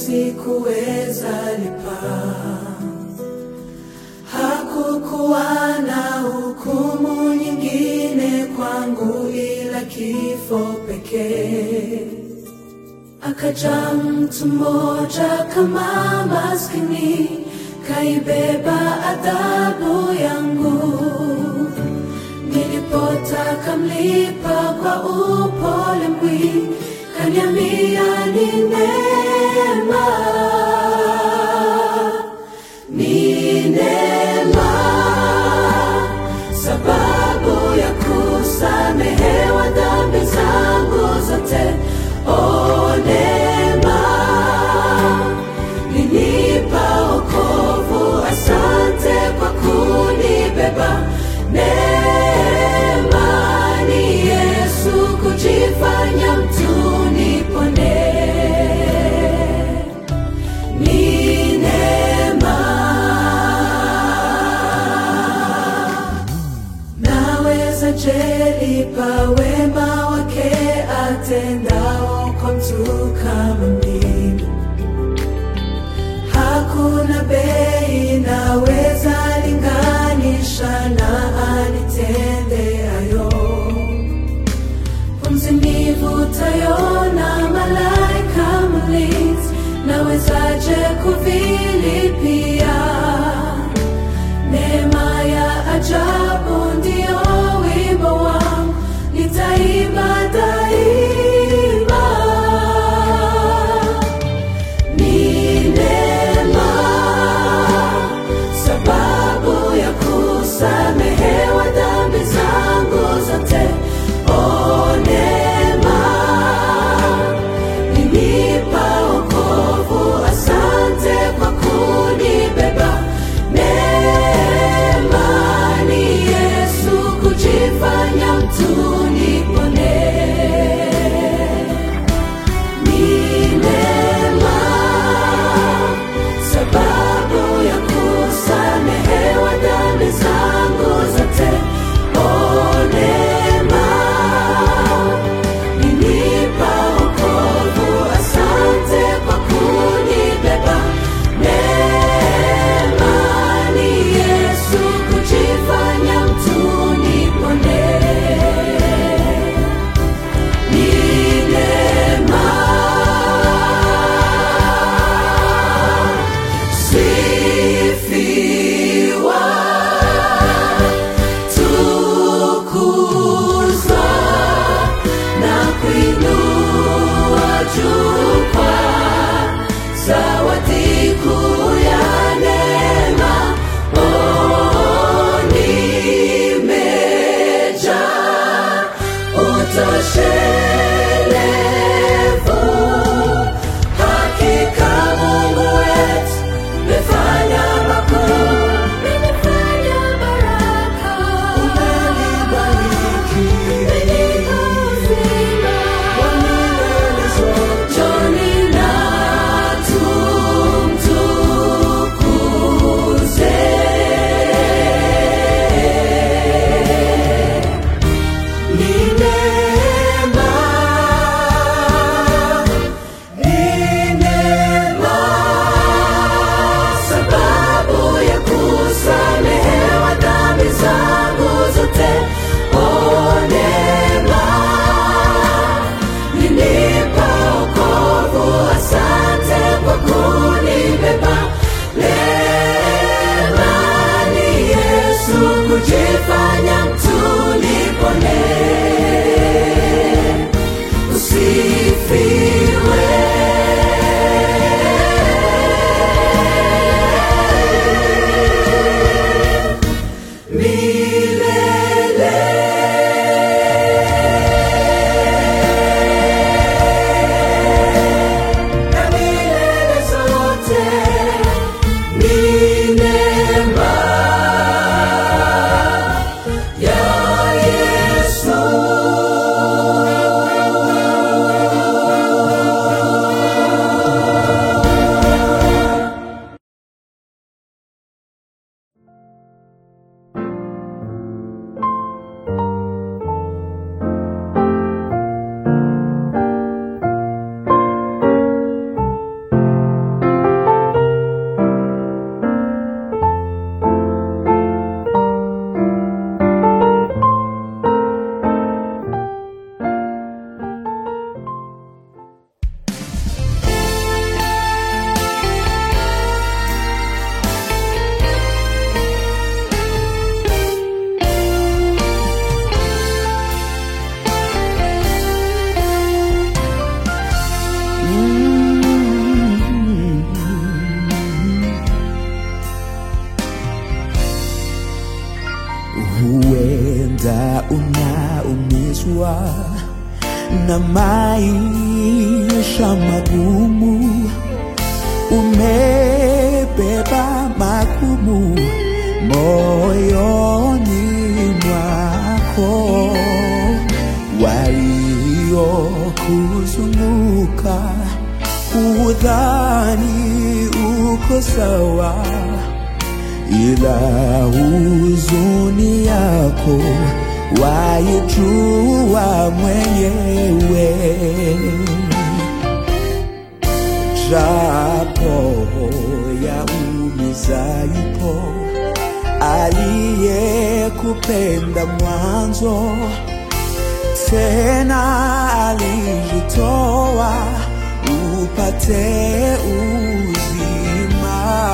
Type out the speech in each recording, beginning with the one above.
sikuweza lipa. Hakukuwa na hukumu nyingine kwangu ila kifo pekee. Akaja mtu mmoja kama maskini, kaibeba adhabu yangu. Nilipotaka mlipa kwa upole mwingi, kaniambia ni neema, ni neema, sababu ya kusamehewa dhambi zangu zote. O neema, linipa wokovu, asante kwa kunibeba. Neema ni Yesu kujifanya mtu nipone. Ni neema. Naweza je lipa wema wake atendao kwa mtu kama mimi? Hakuna bei naweza linganisha na anitende hayo. Pumzi nivutayo na malaika mlinzi, nawezaje kuvilipia? Neema ya ajabu ndio wimbo wangu, nita unaumizwa na maisha magumu, umebeba magumu moyoni mwako, waliokuzunguka hudhani uko sawa, ila huzuni yako waijua mwenyewe japo ya umiza yupo aliyekupenda mwanzo, tena alijitoa upate uzima.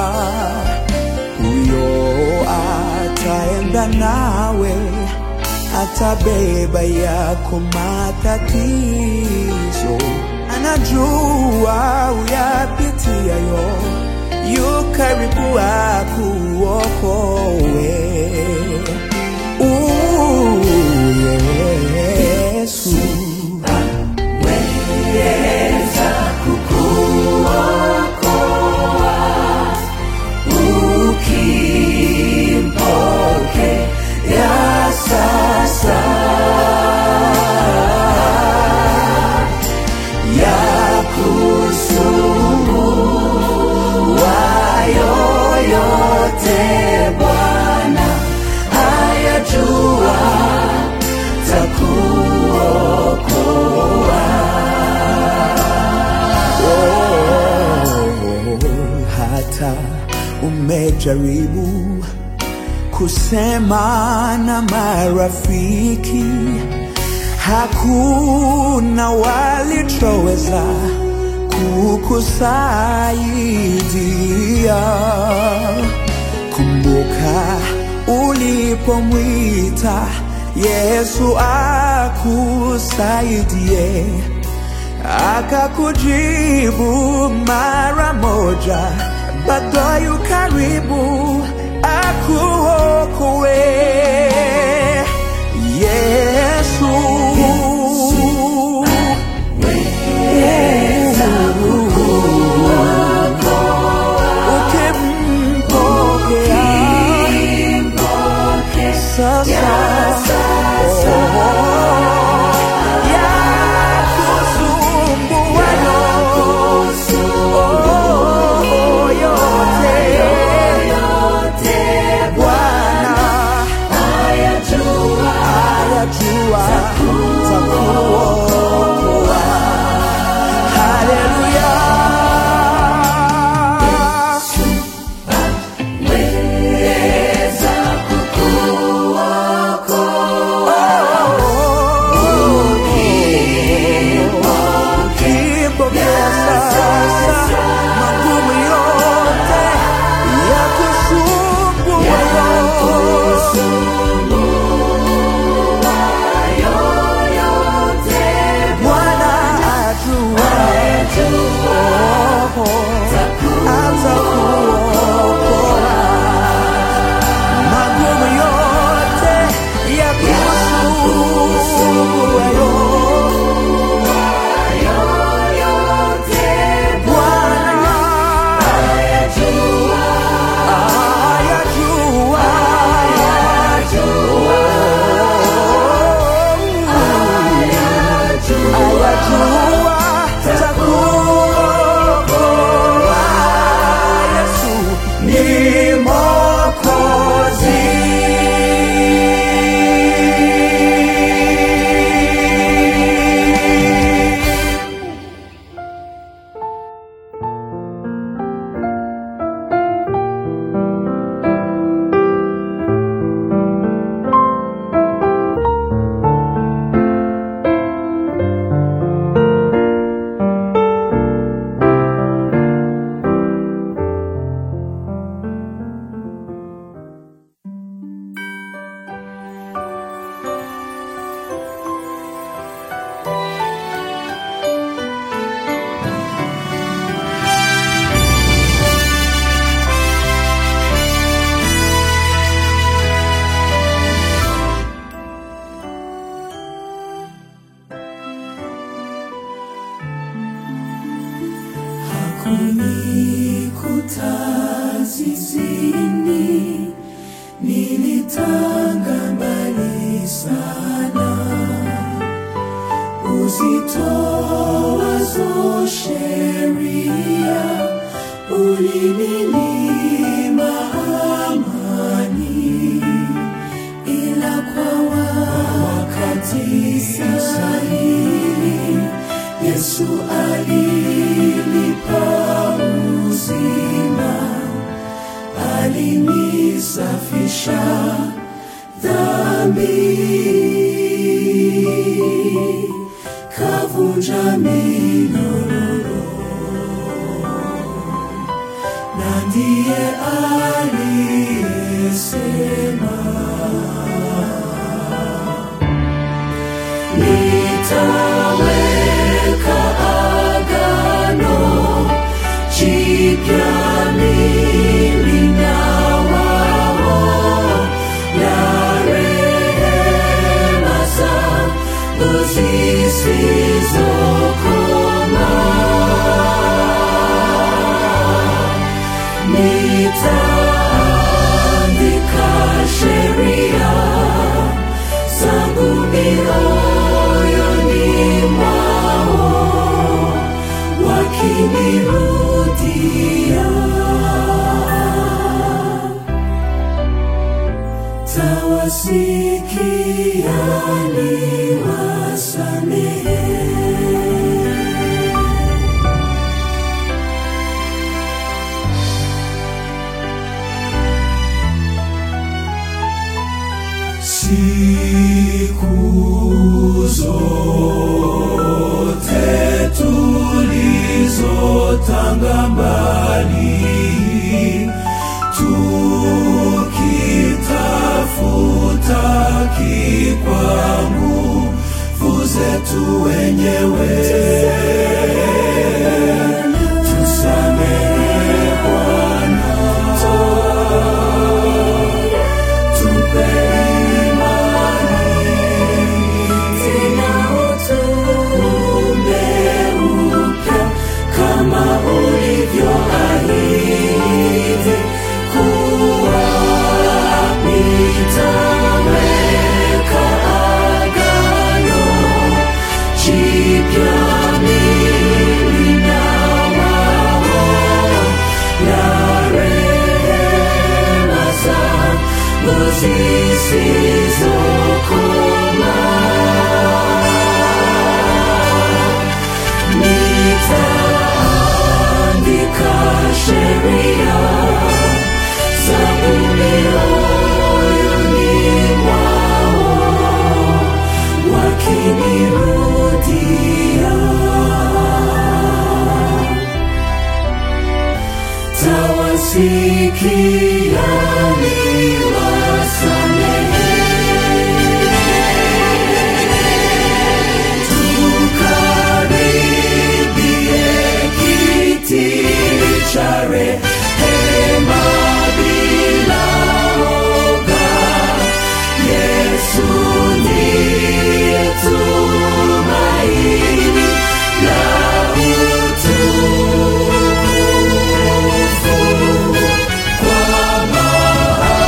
Huyo ataenda nawe, atabeba yako matatizo, anajua uyapitiayo, yu karibu akuokoe. Uh, Yesu ya sasa ya kusumbua yoyote Bwana ayajua takuokoa. Oh, hata umejaribu kusema na marafiki, hakuna walichoweza kukusaidia. Kumbuka ulipomwita Yesu akusaidie, akakujibu mara moja, bado yu karibu akuokoe. Yesu, ukimpokea sasa yakusumbuayo yote ulitanga mbali sana, uzitoazo sheria ulininyima amani, ila kwa wakati sahihi Yesu alinipa uzima, alinisafisha dhambi, kavunja minyororo, na ndiye aliyesema nitaweka agano jipya mimi na wao la rehema zangu zisizokoma nitaandika sheria zangu mioyoni mwao wakinirudia tawasikia niwasamehe siku zote tulizotanga mbali tukitafuta kikwangu zetu wenyewe tusamehe Bwana tupe tena utuumbe upya kama ulivyoahidi kuwa nitaweka agano jipya mimi na wao la rehema zangu zisizokoma nitaandika sheria zangu mioyoni mwao wakinirudia tawasikia niwasamehe tukaribie kiti cha rehema bila woga. Yesu ndiye tumaini la utukufu kwa mahali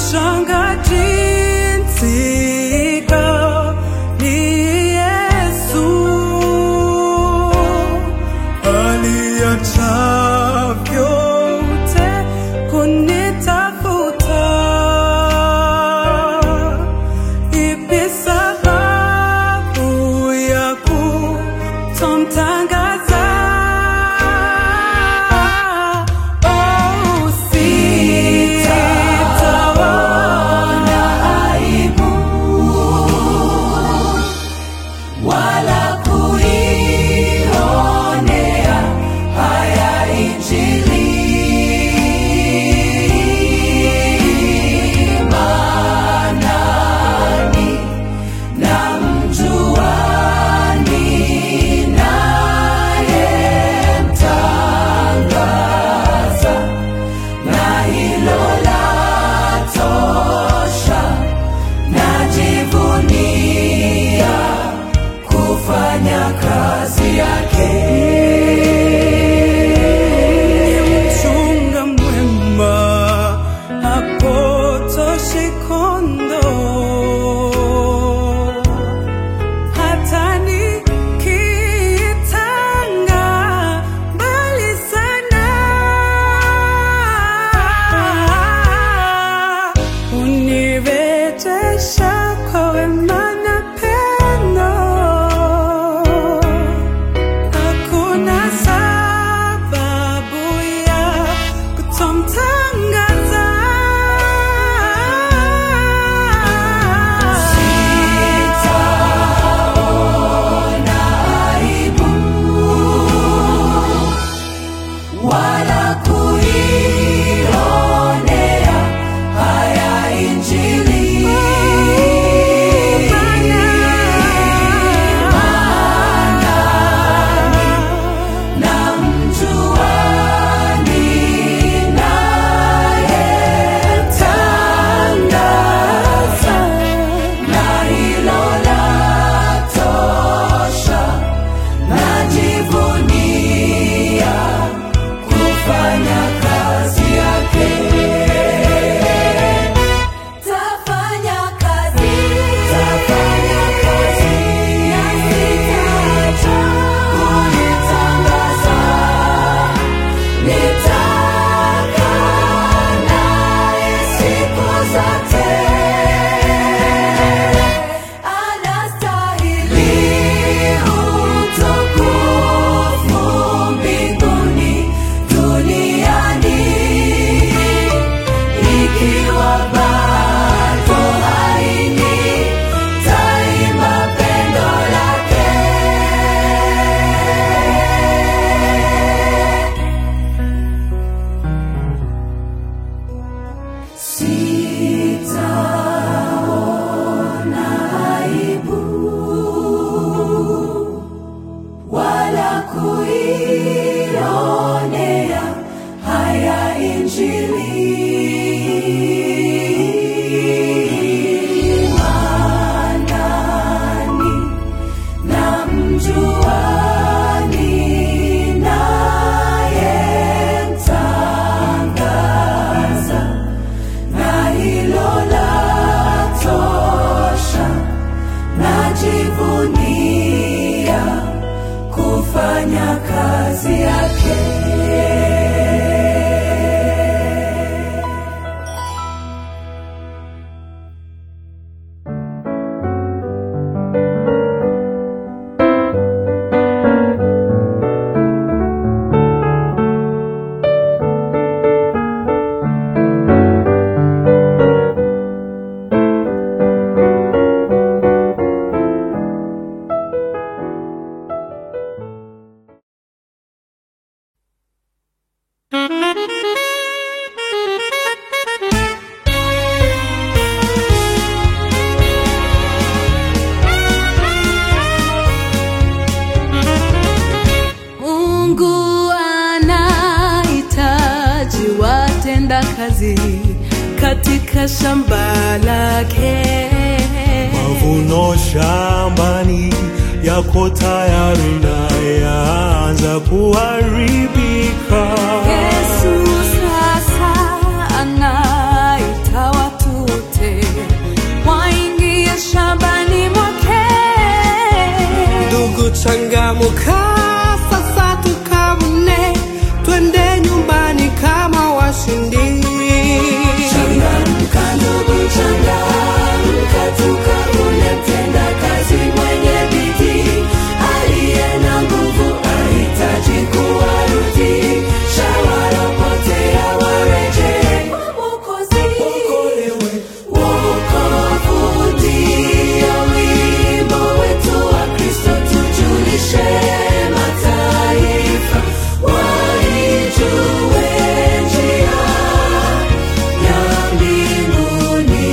Nashangaa jinsi ni Yesu aliacha vyote kunitafuta. Ipi sababu ya kutomtangaza? Oh, sitaona aibu wala kuionea haya Injili, maanani namjuani nayemtangaza, na hilo latosha. Najivunia kufanya kazi yake. mchunga mwema hapotoshi kondoo hata nikitanga mbali sana unirejesha kwa wema na pendo Hakuna sababu ya kutomtangaza. Sitaona aibu wala kuionea haya Injili, maanani namjuani nayetangaza, na hilo latosha. Najivunia kufanya kazi yake. Tafanya kazi, tafanya kazi, na sitaacha kulitangaza. Nitakaa naye siku zote. Anastahili utukufu mbinguni, duniani ikiwa bado haini taima pendo lake. Sitaona aibu wala kuionea haya Injili, maanani namjuani nayemtangaza, na hilo latosha. Najivunia kufanya kazi yake. Mungu anahitaji watenda kazi katika shamba lake. Mavuno shambani yako tayari na yaanza kuharibika. Yesu sasa anaita watu ushindi. Changamka ndugu, changamka, tukavune mtenda kazi mwenye bidii, aliye na nguvu ahitaji kuwarudisha walopotea warejee kwa Mwokozi. Wokovu ndio wimbo wetu wa Kristo, tujulishe mataifa waijue njia ya mbinguni.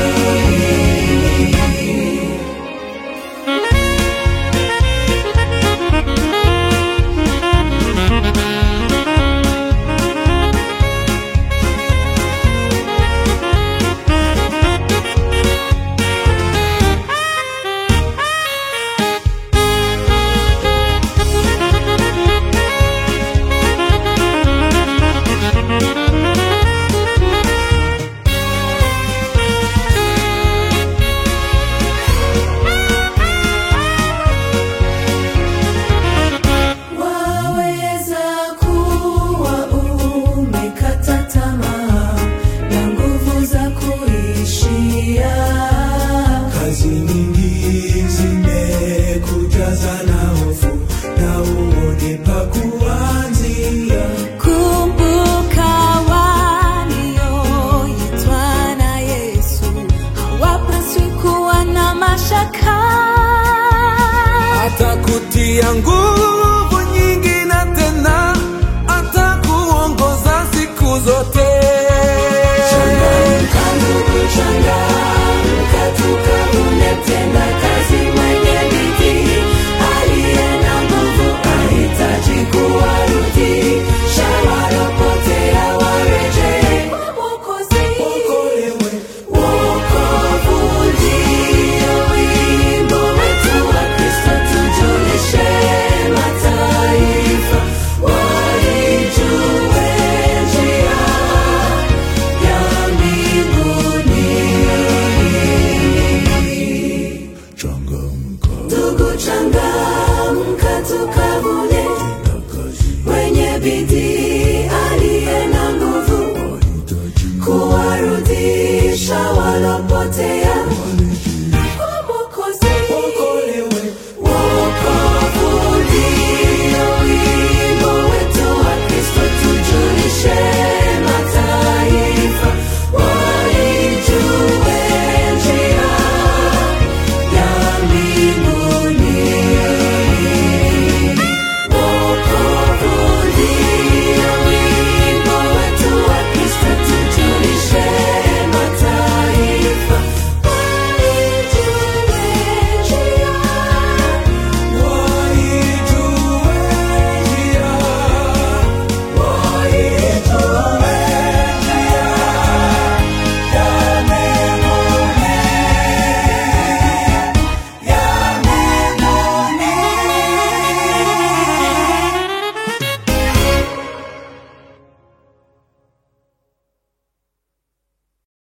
Waweza kuwa umekata tamaa na nguvu za kuishia. Kazi nyingi zimekujaza na hofu na uone pa kuanzia. Kumbuka walioitwa na Yesu hawapaswi kuwa na mashaka. Atakutia nguvu